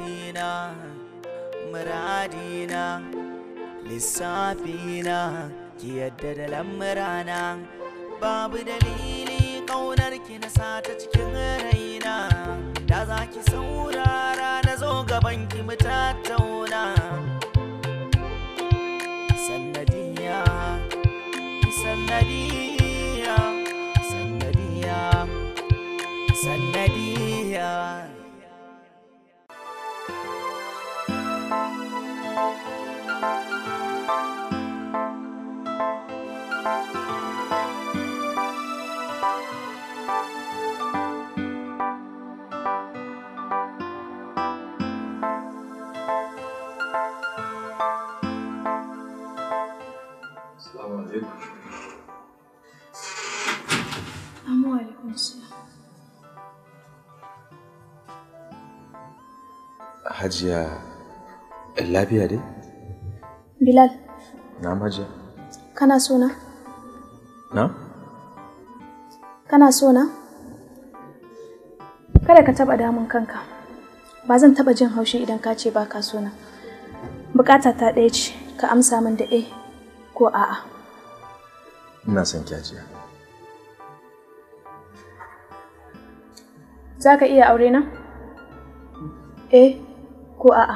burina muradina lissafina ki yadda da lamurana babu dalili ƙaunar ki na sata cikin raina da za ki saurara na zo gaban ki mu tattauna sannadiya sannadiya sannadiya sannadiya Assalamu alaikum. Amma alaikum salam. Hajiya lafiya dai? Bilal, Na hajiya. kana so na? Na? Kana so na? Kada ka taba damun kanka. Ba zan taba jin haushi idan ka ce ba ka so na. Bukata ta ɗaya ce, ka amsa min da eh ko a'a. Ina son ki hajiya. Za ka iya aure na? Eh ko a'a.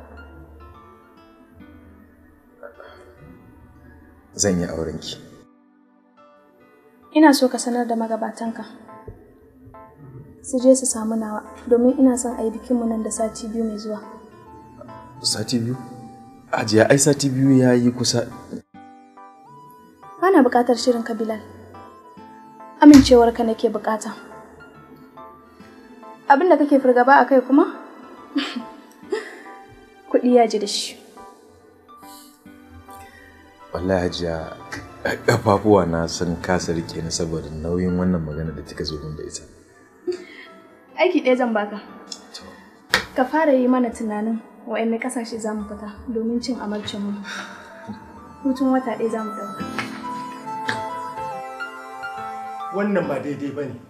Zan yi auren ki. Ina so ka sanar da magabatanka. Su je su samu nawa domin ina son a yi bikinmu nan da sati biyu mai zuwa. Sati biyu? Hajiya ai sati biyu ya yi kusa. Bana buƙatar shirin ka Bilal. Amincewarka nake buƙata. Abin da kake fargaba a kai kuma? Kuɗi ya ji da shi. Wallahi hajiya ƙafafuwa na sun kasa rike ni saboda nauyin wannan magana da kika zo min da ita. Aiki ɗaya zan baka. Ka fara yi mana tunanin wa'anne ƙasashe za mu fita domin cin amarcinmu. Hutun wata ɗaya za mu ɗauka. wannan ba daidai ba ne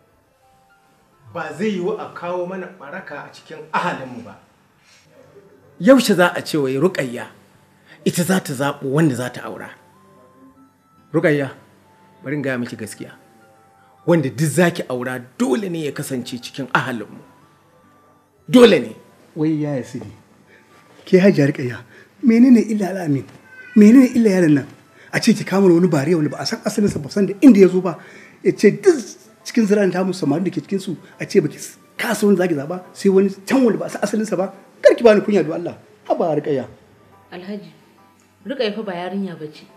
ba zai yiwu a kawo mana baraka a cikin ahalinmu ba yaushe za a ce wai ruƙayya ita za ta zaɓo wanda za ta aura ruƙayya bari in gaya miki gaskiya wanda duk za ki aura dole ne ya kasance cikin ahalinmu dole ne wai ya yi sidi ke hajiya rikayya menene illa al'amin menene illa yaron nan a ce ki kama wani bariya wanda ba a san asalinsa ba san da inda ya zo ba ya ce duk cikin ziran ta musu samarin da ke cikin su a ce baki kasa wani zaki zaba sai wani can wanda ba a san asalinsa ba kar ki bani kunya da Allah haba rikayya Alhaji, Rukayya fa ba yarinya ba ce.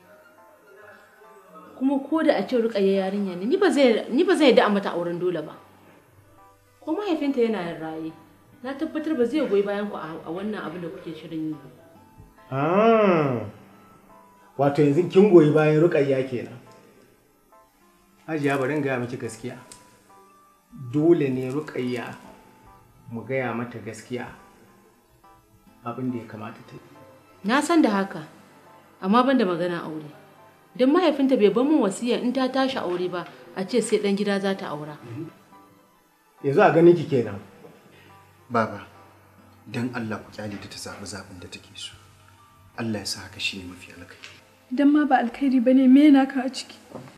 Kuma ko da a ce Rukayya yarinya ne, ni ba zai ni ba zai yadda a mata auren dole ba. Ko mahaifinta yana yin raye. Na tabbatar ba zai goyi bayan ku a a wannan abin da kuke shirin yi. ba. Ah, wato yanzu kin goyi bayan ruƙayya kenan hajiya bari in gaya miki gaskiya dole ne ruƙayya mu gaya mata gaskiya abin da ya kamata ta yi Na san da haka, amma ban da magana aure. Don mahaifinta bai bar min wasiya in ta tashi aure ba, a ce sai ɗan gida za ta aura. yanzu a ganin ki kenan Baba, don Allah ku kyale ta ta zaɓi zaɓin da take so. Allah ya sa haka shi ne mafi alkai. Idan ma ba alkhairi ba ne me naka a ciki?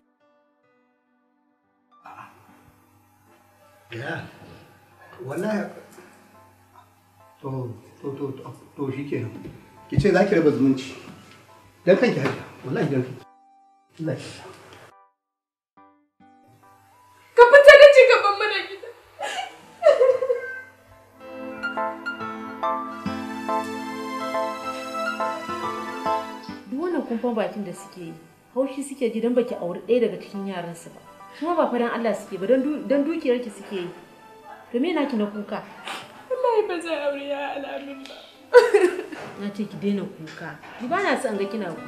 ya wallahi to to to to to shikenan ki ce zaki raba zumunci dan kanki hajiya wallahi dan kanki Allah ya Ka fita da ci gaban mana gida. Duk wannan kumfan bakin da suke yi, haushi suke ji don baki auri ɗaya daga cikin yaransu ba. Kuma ba fa don Allah suke ba, don dukiyarki suke yi. To me naki na kuka? Wallahi ba zai aure ya alamin ba. Na ce ki daina kuka. Ki ba na son ga kina kuka.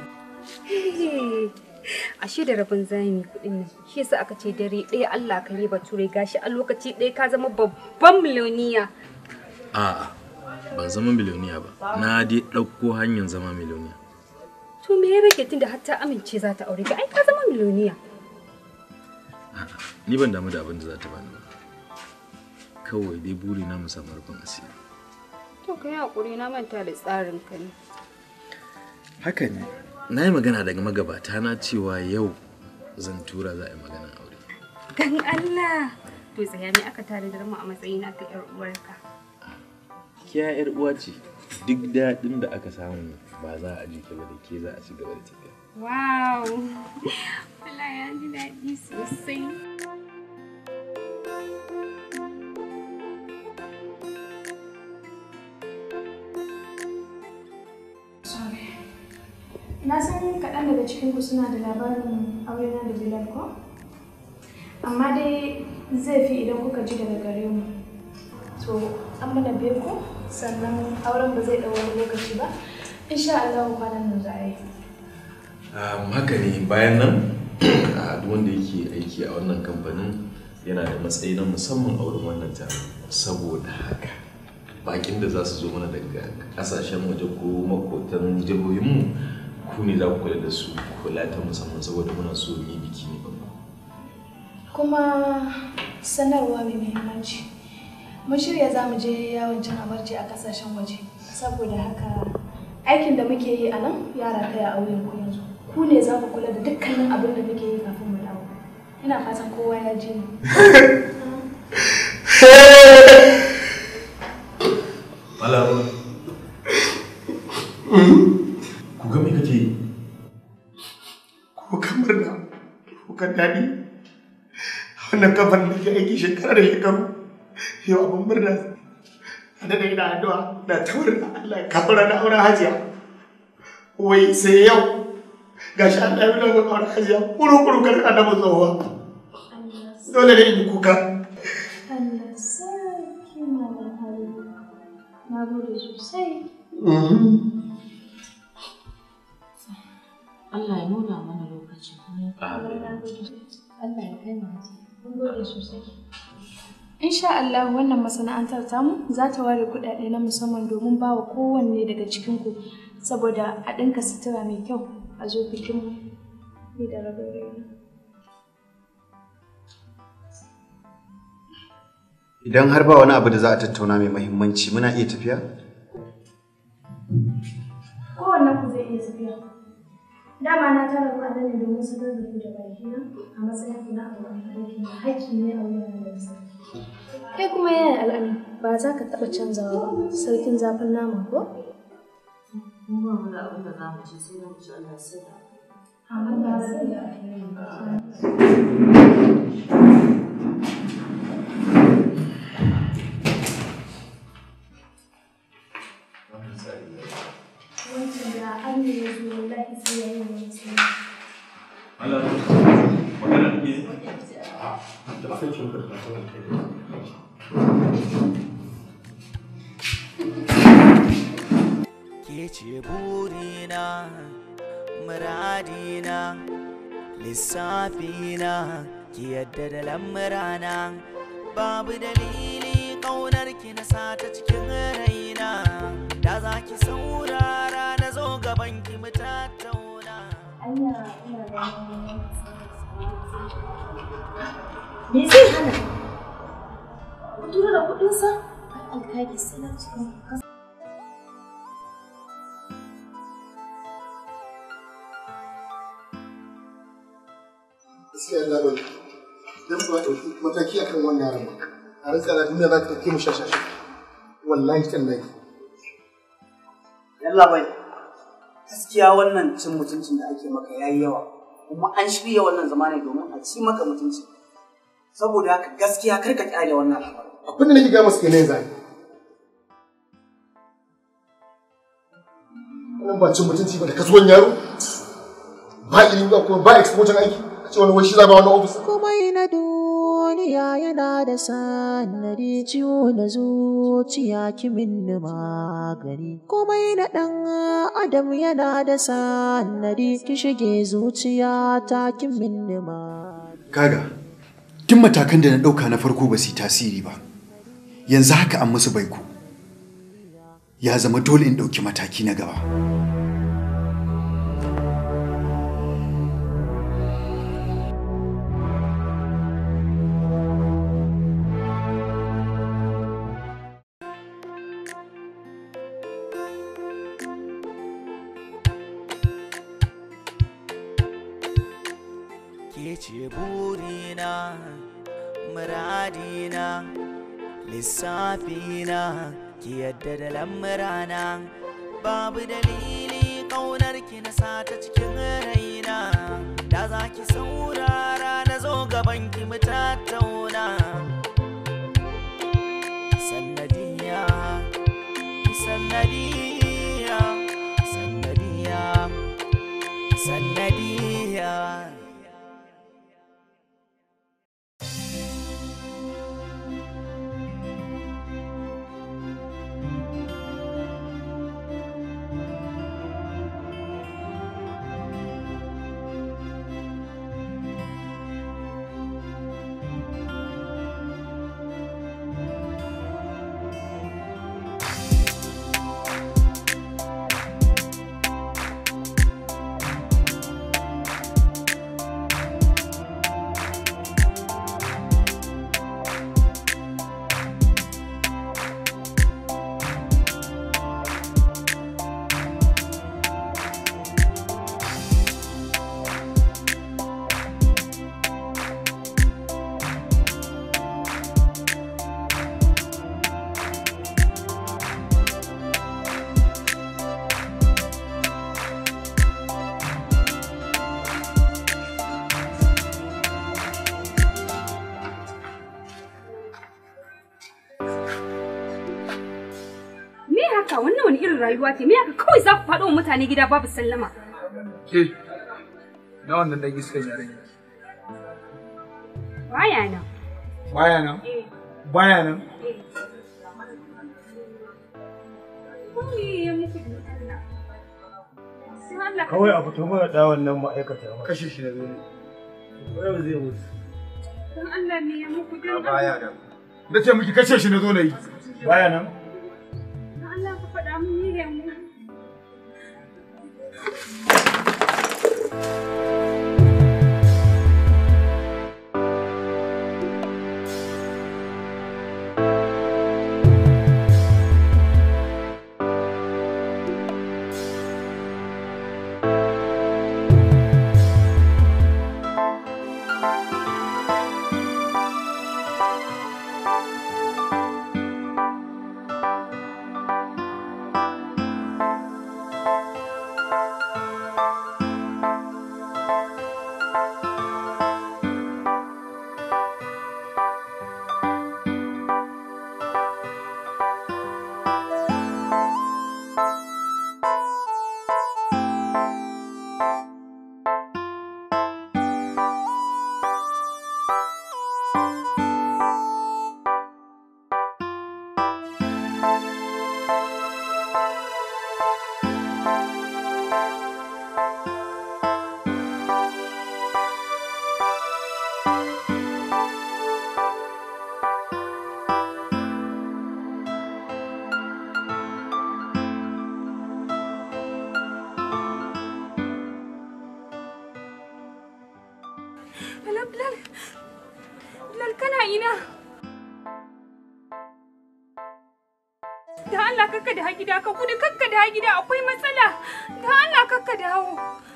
Ashe da rabin zami kuɗin nan. Shi yasa aka ce dare ɗaya Allah ka riba turai gashi a lokaci ɗaya ka zama babban miliyoniya. A'a, ban zama miliyoniya ba. Na dai ɗauko hanyar zama miliyoniya. To me ya rage tunda har ta amince za ta aure ka ai ka zama miliyoniya. A'a, ni ban damu da abin da za ta bani ba. Kawai dai buri na mu samu rufin asiri. To ka yi haƙuri na manta da tsarin ka ne. haka ne na yi magana daga magabata na cewa yau zan tura za a yi magana aure Dan Allah. To tsaya me aka tare da mu a matsayina ta ƴar uwarka. kiya yar uwa ce duk daɗin da aka samu ba za a ji ba da ke za a ci gaba da tafiya Wow. Wallahi ya ji daɗi sosai. Na san kaɗan daga cikinku suna da labarin aurena da Bilal ko? Amma dai zai fi idan kuka ji daga gare mu. To, an mana beko sannan auren ba zai ɗau wani lokaci ba. Insha Allah kwanan nan za a yi. Um, haka ne bayan nan a duk wanda yake aiki a wannan kamfanin yana da matsayi na musamman a wurin wannan taron saboda haka bakin da za su zo mana daga kasashen waje ko makotan jihohinmu ku ne za ku kula da su kula ta musamman saboda muna so mu yi biki ne babba Kuma sanarwa mai muhimmanci. Mun shirya za mu je yawon cin abarci a kasashen waje. Saboda haka aikin da muke yi a nan ya rataya a wuyan ku yanzu. Ku ne za ku kula da dukkanin abin da muke yi kafin mu dawo. Ina fatan kowa ya ji ni. Malam. Ku ga me kake yi? ko kamar na ko kan daɗi wannan kafar da ke aiki shekara da shekaru yau abin murna a da ina addu'a na ta murna Allah ya kafara na auren hajiya wai sai yau gashi Allah ya nuna ga auren hajiya kuru-kuru kan annabi tsohuwa dole ne in yi kuka Allah sarki malam Habibu. Na gode sosai. Allah ya nuna mana lokacin. Allah ya kai mu haji. Mun gode sosai. Insha Allah wannan masana'antar tamu za ta ware kuɗaɗe na musamman domin ba wa kowanne daga cikinku saboda a ɗinka sutura mai kyau a zo bikinmu ni da rabin raina. Idan har ba wani abu da za a tattauna mai mahimmanci muna iya tafiya? Kowannen ku zai iya tafiya. Dama na tara ku a nan ne domin sanar da ku da bakina a matsayin ku na abokan aiki na haƙƙi ne a wuyan da sarki. Kai kuma yaya al'amin ba za ka taɓa canzawa ba sarkin zafin nama ko? Mu ba mu da abin da za mu ce sai da mu ci Allah sai da. Amma ba zai da Wancan da an yi ya zo wallahi sai ya yi wani sai. Malam. Magana da ke? ke ce burina muradina lissafina ki yadda da lamurana babu dalili ƙaunar ki na sata cikin raina da za ki saurara na zo gaban ki mu tattauna Me zai hana? Ku tura da kuɗinsa? Alkaki sanar cikin kasa. gaskiya Allah bai dan ba ɗauki mataki akan wannan yaron ba a rantsa da duniya za ta ɗauke mu shashasha wallahi tallahi Yalla bai, gaskiya wannan cin mutuncin da ake maka yayi yawa, kuma an shirya wannan zama ne domin a ci maka mutunci. Saboda haka gaskiya kar ka kyale wannan al'amari. abin da nake ga masu kenan zai wannan ba cin mutunci ba da kasuwan yaro ba ilimi ba kuma ba exposure aiki a ce wani wai shi za ba wani ofis komai na duniya yana da sanadi ciwo da zuciya kimin magani komai na ɗan adam yana da sanadi ki shige zuciya ta kimin magani Kaga, duk matakan da na ɗauka na farko ba su yi tasiri ba. Yanzu haka an musu baiko. Ya zama dole in ɗauki mataki na gaba. ce burina muradina lissafina ki yadda da lamurana babu dalili ƙaunar ki na sata cikin raina da za ki saurara na zo gaban ki mu tattauna sannadiya sannadiya sannadiya sannadiya Me haka wannan wani irin rayuwa ce me haka kawai za ku faɗo wa mutane gida babu sallama. Ke, na wannan ɗan iska jaren. Baya nan. Baya nan? Eh. Baya nan? eh. Kawai ya muku da Allah. Sai Allah ka- Kawai a fito mana da wannan ma'aikata. Kashe shi na zai. Yau zai mutu. Don Allah ne ya muku don Baya nan. Na ce miki kashe shi na zo na yi. Baya nan? Don Allah ka faɗa mun ni ya muku. Bilal, Bilal. Bilal kana ina? Da Allah kakka da gida ka gudu kakka da gida akwai matsala. Da Allah kakka dawo.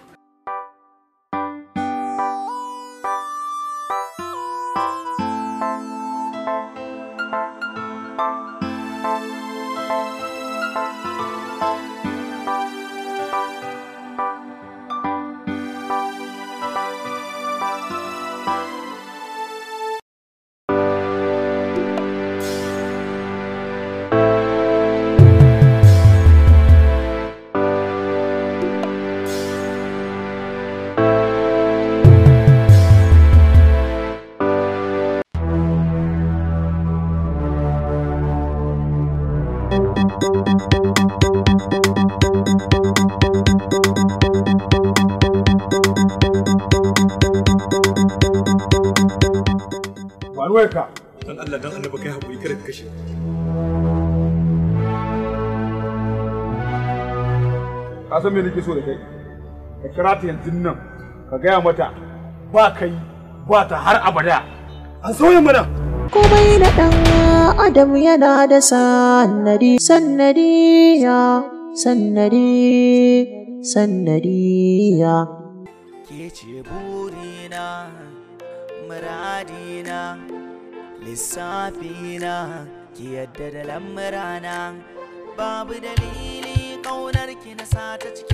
Ba ruwarka. Dan Allah dan Allah kai haƙuri kada ka kashe. Ka san me nake so da kai? Ka kira ta yanzu nan ka gaya mata ba kai ba ta har abada. An sauya mana. komai na ɗan adam yana da sannadi sannadiya sannadi sannadiya ke ce burina muradina lissafina ki yadda da lamurana babu dalili ƙaunar ki na sata cikin